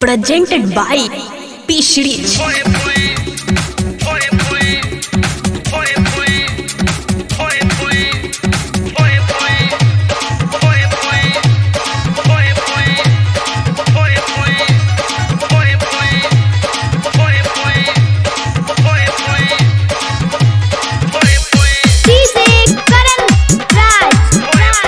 presented by P Series. DJ Karan Raj.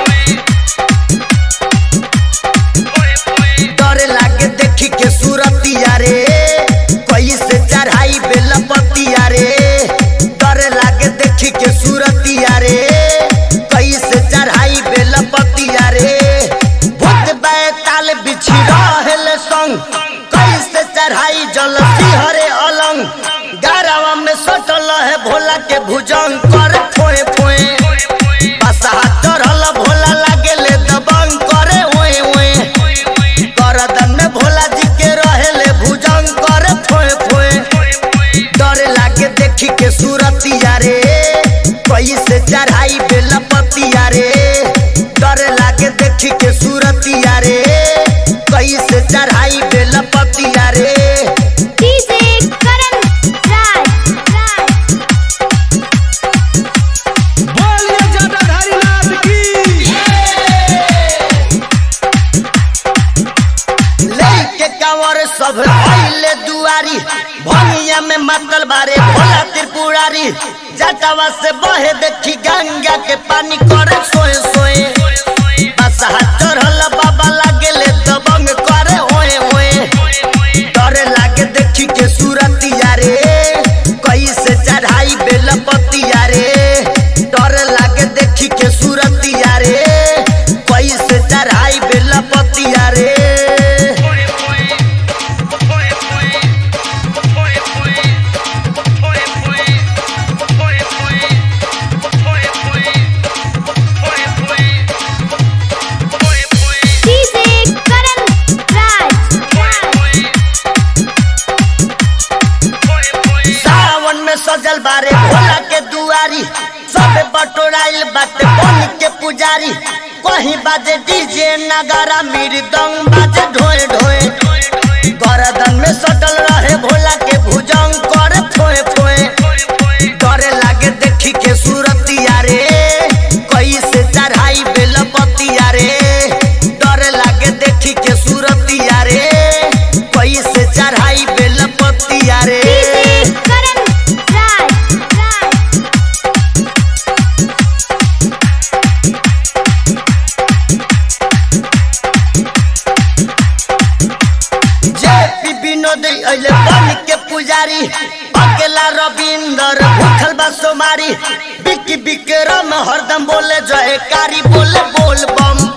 डर लागे देखी के सूरतिया रे कैसे चढ़ाई बेलपतिया रे डर लागे देखी के सूरतिया रे कैसे चढ़ाई बेलपतिया रे भूत बैताल बिछी रहल संग कैसे चढ़ाई जल हरे अलंग गारवा में सटल है भोला के भुजंग कर फोए फोए बसहा चढ़ल भोला लागे ले दबंग करे ओए ओए करदन में भोला जी के रहेले भुजंग करे फोए फोए डर लागे देखी के सूरतिया रे कैसे चढ़ाई बेलपतिया रे डर लागे देखी के सूरतिया रे कैसे चढ़ाई बेलपतिया रे DJ Karan Raj. बोलिए जटाधारी नाथ की लेके कंवर सब आइले दुआरी भनिया में मतल बारे भोला त्रिपुरारी जटावा से बहे देखी गंगा के पानी करे सोए सोए बसहा चढ़ल बाबा लागेले दबंग करे ओए ओए डर लागे देखी के सूरतिया रे कैसे चढ़ाई बेलपतिया रे डर लागे देखी के सूरतिया रे कैसे चढ़ाई बेलपतिया रे DJ Karan Raj. सावन में सजल बारे भोला के दुआरी सब बटोराइल बाटे बन के पुजारी कहीं बाजे डीजे नगारा मृदंग बाजे ढोए ढोए गरदन में सटल रहे भोला के भुजंग करे फोए फोए डरे लागे देखी के सूरतिया रे कैसे चढ़ाई बेलपतिया रे डर लागे देखी के सूरतिया रे कैसे चढ़ाई बेलपतिया रे DJ Karan Raj. JP Vinod अइले बन के पुजारी अकेला रविंदर भूखल बा सोमारी बिकी बिक्रम हरदम बोले जयकारी बोले बोल बम